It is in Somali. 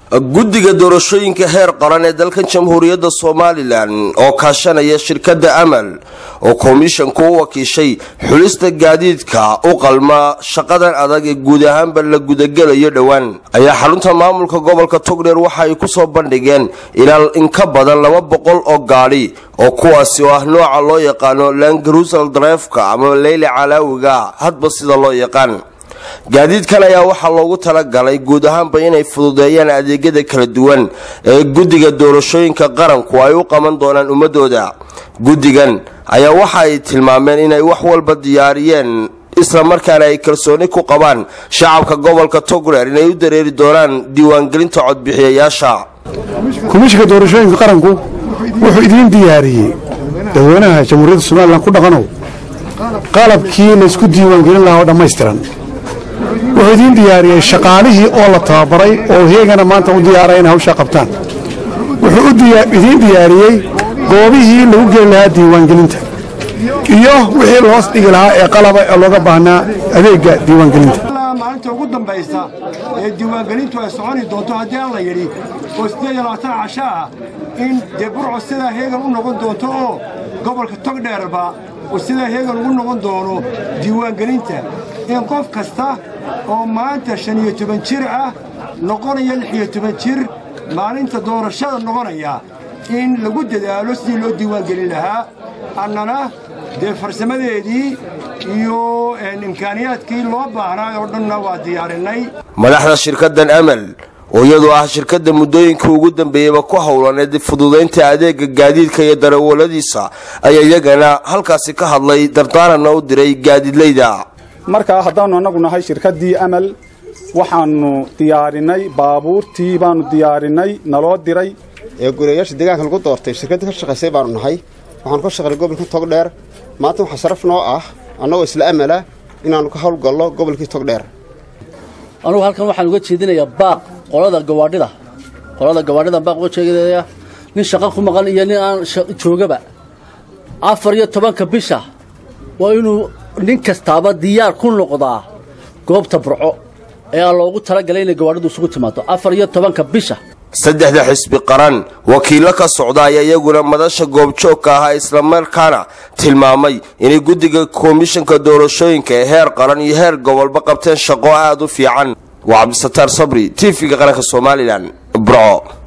guddiga doorashooyinka heer qaran ee dalkan jamhuuriyadda somalilan oo kaashanaya shirkadda amal oo komishanku u wakiishay xulista gaadiidka u qalma shaqadan adag ee guud ahaanba la gudagelayo dhowaan ayaa xarunta maamulka gobolka togdheer waxa ay kusoo bandhigeen ilaa in ka badan laba boqol oo gaadhi oo kuwaasi oo ah nooca loo yaqaano langarusal drefka ama leyli calaawiga hadba sida loo yaqaan gaadiidkan ayaa waxaa loogu talagalay guud ahaanba inay fududeeyaan adeegyada kala duwan ee guddiga doorashooyinka qaranku ay u qaban doonaan ummadooda guddigan ayaa waxa ay tilmaameen inay wax walba diyaariyeen isla markaana ay kalsooni ku qabaan shacabka gobolka togreer inay u dareeri doonaan diiwaangelinta codbixiyayaasha komishinka doorashooyinka qaranku wuxuu idiin diyaariyey dadweynaha jamhuuriyadda somalilan ku dhaqanow qalabkii laysku diiwaangelin lahaa oo dhammaystiran wuxuu idiin diyaariyey shaqaalihii oo la tababaray oo heegana maanta u diyaaray inay hawshaa qabtaan wuxuu idiin diyaariyey goobihii lagu geli lahaa diiwaangelinta iyo wixii loos dhigi lahaa ee qalaba ee looga baahnaa adeegga diiwaangelinta maalinta ugu dambaysa ee diiwaangelintu ay soconi doonto haddii aan la yidhi oo siddeed iyo labaatan casho ah in dee burco sidaa heegan u noqon doonto oo gobolka togdheerba uu sidaa heegan ugu noqon doono diiwaangelinta in qof kasta oo maanta shan iyo toban jir ah noqonaya lix iyo toban jir maalinta doorashada noqonaya in lagu dadaalo sidii loo diiwaangelin lahaa annana dee farsamadeedii iyo imkaaniyaadkii loo baahnaa oo dhanna waa diyaarinnay madaxda shirkaddan amal oo iyadoo ah shirkadda muddooyinkii ugu dambeeyeyba ku howlaneed fududaynta adeega gaadiidka iyo darawaladiisa ayaa iyagana halkaasi ka hadlay dardaaranna u diray gaadiidleyda markaa haddaannu annagu nahay shirkaddii amal waxaannu diyaarinay baabuurtii baannu diyaarinay naloo diray ee gureeyaasha deegaanka lagu doortay shirkaddii ka shaqaysay baannu nahay waxaanu ka shaqaynay gobolka togdheer maanta waxaa sharaf noo ah annagoo isla amala inaannu ka howlgallo gobolkii togdheer anugu halkan waxaan uga jeedinayaa baaq qolada gawaadhida qolada gawaadhida baaq uga jeedinaya nin shaqo ku maqan iyo nin aan joogaba afar iyo tobanka bisha waa inuu nin kastaaba diyaar ku noqdaa goobta burco ee aan loogu talagalay inay gawaadhidu isugu timaado afar iyo tobanka bisha saddexda xisbi qaran wakiillo ka socda ayaa iyaguna madasha goobjoogka ahaa islamarkaana tilmaamay inay guddiga komishanka doorashooyinka ee heer qaran iyo heer gobolba qabteen shaqo aad u fiican waa cabdisataar sabri tv-ga qaranka somalilan burco